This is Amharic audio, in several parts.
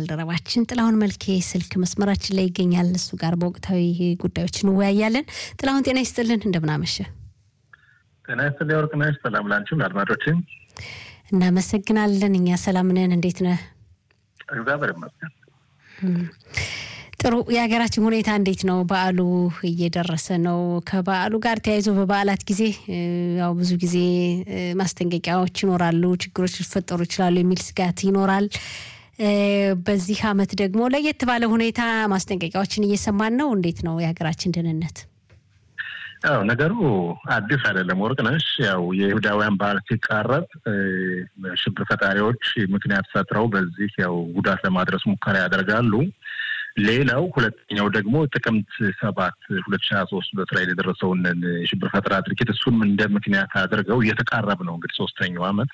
ባልደረባችን ጥላሁን መልኬ ስልክ መስመራችን ላይ ይገኛል። እሱ ጋር በወቅታዊ ጉዳዮች እንወያያለን። ጥላሁን ጤና ይስጥልን፣ እንደምናመሸ ጤና ይስጥልኝ ወርቅነሽ። ሰላም ላንቺም ለአድማጮችም እናመሰግናለን። እኛ ሰላም ነን። እንዴት ነህ? እግዚአብሔር ይመስገን። ጥሩ። የሀገራችን ሁኔታ እንዴት ነው? በዓሉ እየደረሰ ነው። ከበዓሉ ጋር ተያይዞ በበዓላት ጊዜ ያው ብዙ ጊዜ ማስጠንቀቂያዎች ይኖራሉ፣ ችግሮች ሊፈጠሩ ይችላሉ የሚል ስጋት ይኖራል። በዚህ ዓመት ደግሞ ለየት ባለ ሁኔታ ማስጠንቀቂያዎችን እየሰማን ነው። እንዴት ነው የሀገራችን ደህንነት? ያው ነገሩ አዲስ አይደለም ወርቅነሽ። ያው የይሁዳውያን በዓል ሲቃረብ ሽብር ፈጣሪዎች ምክንያት ፈጥረው በዚህ ያው ጉዳት ለማድረስ ሙከራ ያደርጋሉ። ሌላው ሁለተኛው ደግሞ ጥቅምት ሰባት ሁለት ሺህ ሀያ ሶስት በእስራኤል የደረሰውን የሽብር ፈጠራ ድርጊት እሱንም እንደ ምክንያት አድርገው እየተቃረብ ነው እንግዲህ ሶስተኛው ዓመት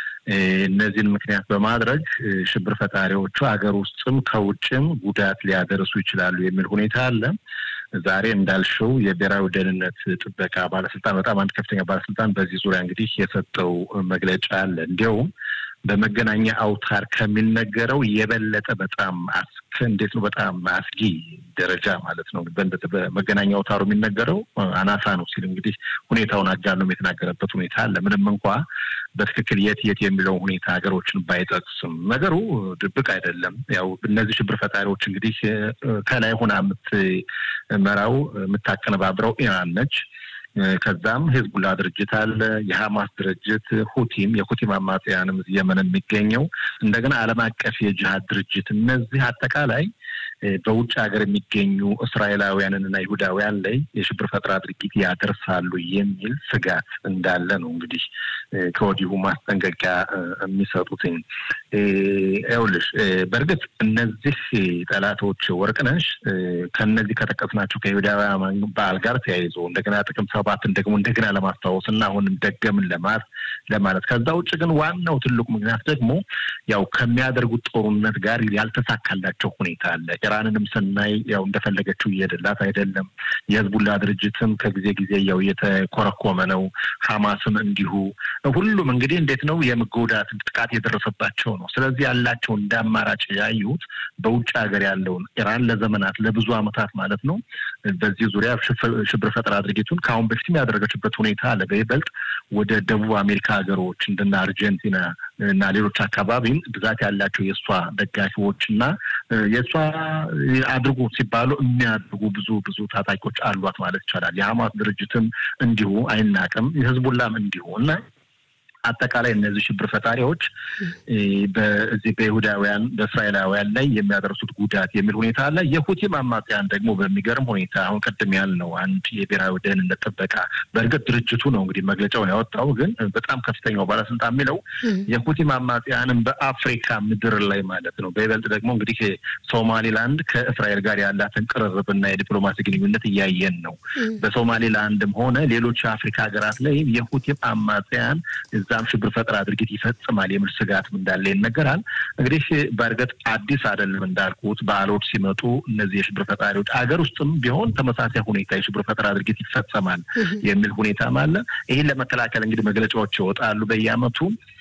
እነዚህን ምክንያት በማድረግ ሽብር ፈጣሪዎቹ ሀገር ውስጥም ከውጭም ጉዳት ሊያደርሱ ይችላሉ የሚል ሁኔታ አለ። ዛሬ እንዳልሽው የብሔራዊ ደህንነት ጥበቃ ባለስልጣን በጣም አንድ ከፍተኛ ባለስልጣን በዚህ ዙሪያ እንግዲህ የሰጠው መግለጫ አለ። እንዲያውም በመገናኛ አውታር ከሚነገረው የበለጠ በጣም አስክ እንዴት ነው በጣም አስጊ ደረጃ ማለት ነው። በመገናኛ አውታሩ የሚነገረው አናሳ ነው ሲል እንግዲህ ሁኔታውን አጋኖም የተናገረበት ሁኔታ አለ። ምንም እንኳ በትክክል የት የት የሚለው ሁኔታ ሀገሮችን ባይጠቅስም ነገሩ ድብቅ አይደለም። ያው እነዚህ ሽብር ፈጣሪዎች እንግዲህ ከላይ ሆና የምትመራው የምታቀነባብረው ኢራን ነች። ከዛም ሂዝቡላ ድርጅት አለ፣ የሀማስ ድርጅት፣ ሁቲም የሁቲም አማጽያንም የመን የሚገኘው እንደገና ዓለም አቀፍ የጅሃድ ድርጅት እነዚህ አጠቃላይ በውጭ ሀገር የሚገኙ እስራኤላውያንን እና ይሁዳውያን ላይ የሽብር ፈጠራ ድርጊት ያደርሳሉ የሚል ስጋት እንዳለ ነው እንግዲህ ከወዲሁ ማስጠንቀቂያ የሚሰጡትኝ። ይኸውልሽ በእርግጥ እነዚህ ጠላቶች ወርቅነሽ ከነዚህ ከጠቀስናቸው ከይሁዳውያን በዓል ጋር ተያይዞ እንደገና ጥቅምት ሰባትን ደግሞ እንደገና ለማስታወስ እና አሁንም ደገምን ለማት ለማለት ከዛ ውጭ ግን ዋናው ትልቁ ምክንያት ደግሞ ያው ከሚያደርጉት ጦርነት ጋር ያልተሳካላቸው ሁኔታ አለ። ኢራንንም ስናይ ያው እንደፈለገችው እየሄደላት አይደለም። የህዝቡላ ድርጅትም ከጊዜ ጊዜ ያው እየተኮረኮመ ነው። ሀማስም እንዲሁ ሁሉም እንግዲህ እንዴት ነው የመጎዳት ጥቃት የደረሰባቸው ነው። ስለዚህ ያላቸው እንደ አማራጭ ያዩት በውጭ ሀገር ያለውን ኢራን ለዘመናት ለብዙ ዓመታት ማለት ነው በዚህ ዙሪያ ሽብር ፈጠራ ድርጊቱን ከአሁን በፊትም ያደረገችበት ሁኔታ አለ። በይበልጥ ወደ ደቡብ አሜሪካ ሀገሮች እንደና አርጀንቲና እና ሌሎች አካባቢም ብዛት ያላቸው የእሷ ደጋፊዎች እና የእሷ አድርጉ ሲባሉ የሚያድርጉ ብዙ ብዙ ታጣቂዎች አሏት ማለት ይቻላል። የሀማስ ድርጅትም እንዲሁ አይናቅም፣ የህዝቡላም እንዲሁ እና አጠቃላይ እነዚህ ሽብር ፈጣሪዎች በዚህ በይሁዳውያን በእስራኤላውያን ላይ የሚያደርሱት ጉዳት የሚል ሁኔታ አለ። የሁቲም አማጽያን ደግሞ በሚገርም ሁኔታ አሁን ቅድም ያልነው አንድ የብሔራዊ ደህንነት ጥበቃ በእርግጥ ድርጅቱ ነው እንግዲህ መግለጫውን ያወጣው፣ ግን በጣም ከፍተኛው ባለስልጣን የሚለው የሁቲም አማጽያንም በአፍሪካ ምድር ላይ ማለት ነው በይበልጥ ደግሞ እንግዲህ ሶማሌላንድ ከእስራኤል ጋር ያላትን ቅርርብና የዲፕሎማሲ ግንኙነት እያየን ነው። በሶማሌላንድም ሆነ ሌሎች የአፍሪካ ሀገራት ላይ የሁቲም አማጽያን እዛም ሽብር ፈጠራ ድርጊት ይፈጽማል የሚል ስጋትም እንዳለ ይነገራል። እንግዲህ በእርግጥ አዲስ አይደለም እንዳልኩት በዓሎች ሲመጡ እነዚህ የሽብር ፈጣሪዎች አገር ውስጥም ቢሆን ተመሳሳይ ሁኔታ የሽብር ፈጠራ ድርጊት ይፈጸማል የሚል ሁኔታም አለ። ይህን ለመከላከል እንግዲህ መግለጫዎች ይወጣሉ በየዓመቱ።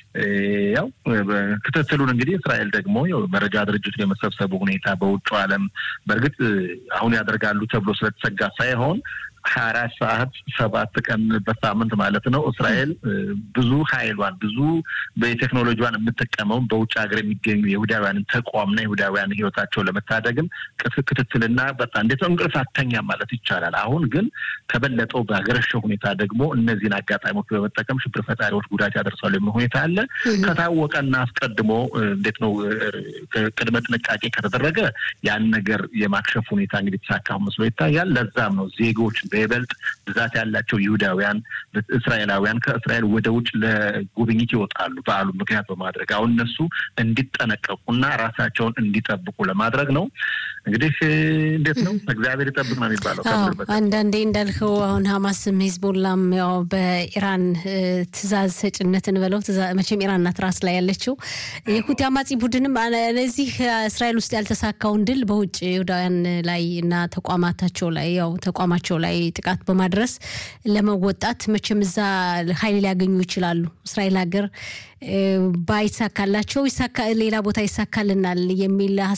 ያው ክትትሉን እንግዲህ እስራኤል ደግሞ መረጃ ድርጅቱን የመሰብሰቡ ሁኔታ በውጭ ዓለም በእርግጥ አሁን ያደርጋሉ ተብሎ ስለተሰጋ ሳይሆን ሀያ አራት ሰዓት ሰባት ቀን በሳምንት ማለት ነው። እስራኤል ብዙ ኃይሏን ብዙ በቴክኖሎጂዋን የምጠቀመው በውጭ ሀገር የሚገኙ የይሁዳውያንን ተቋምና የይሁዳውያን ሕይወታቸውን ለመታደግም ክትትልና በጣም እንዴት ነው እንቅልፍ አተኛም ማለት ይቻላል። አሁን ግን ከበለጠው በሀገረሸ ሁኔታ ደግሞ እነዚህን አጋጣሚዎች በመጠቀም ሽብር ፈጣሪዎች ጉዳት ያደርሳሉ የሚል ሁኔታ አለ። ከታወቀና አስቀድሞ እንዴት ነው ቅድመ ጥንቃቄ ከተደረገ ያን ነገር የማክሸፍ ሁኔታ እንግዲህ ተሳካ መስሎ ይታያል። ለዛም ነው ዜጎች በይበልጥ ብዛት ያላቸው ይሁዳውያን እስራኤላውያን ከእስራኤል ወደ ውጭ ለጉብኝት ይወጣሉ በዓሉ ምክንያት በማድረግ አሁን እነሱ እንዲጠነቀቁና ራሳቸውን እንዲጠብቁ ለማድረግ ነው። እንግዲህ እንዴት ነው እግዚአብሔር ይጠብቅ ነው የሚባለው። አንዳንዴ እንዳልከው አሁን ሀማስም ሂዝቦላም ያው በኢራን ትእዛዝ ሰጭነትን በለው መቼም ኢራን ናት ራስ ላይ ያለችው የሁቲ አማጺ ቡድንም ለዚህ እስራኤል ውስጥ ያልተሳካውን ድል በውጭ ይሁዳውያን ላይ እና ተቋማታቸው ላይ ያው ተቋማቸው ላይ ጥቃት በማድረስ ለመወጣት መቼም እዛ ኃይል ሊያገኙ ይችላሉ። እስራኤል ሀገር ባይሳካላቸው ሌላ ቦታ ይሳካልናል የሚል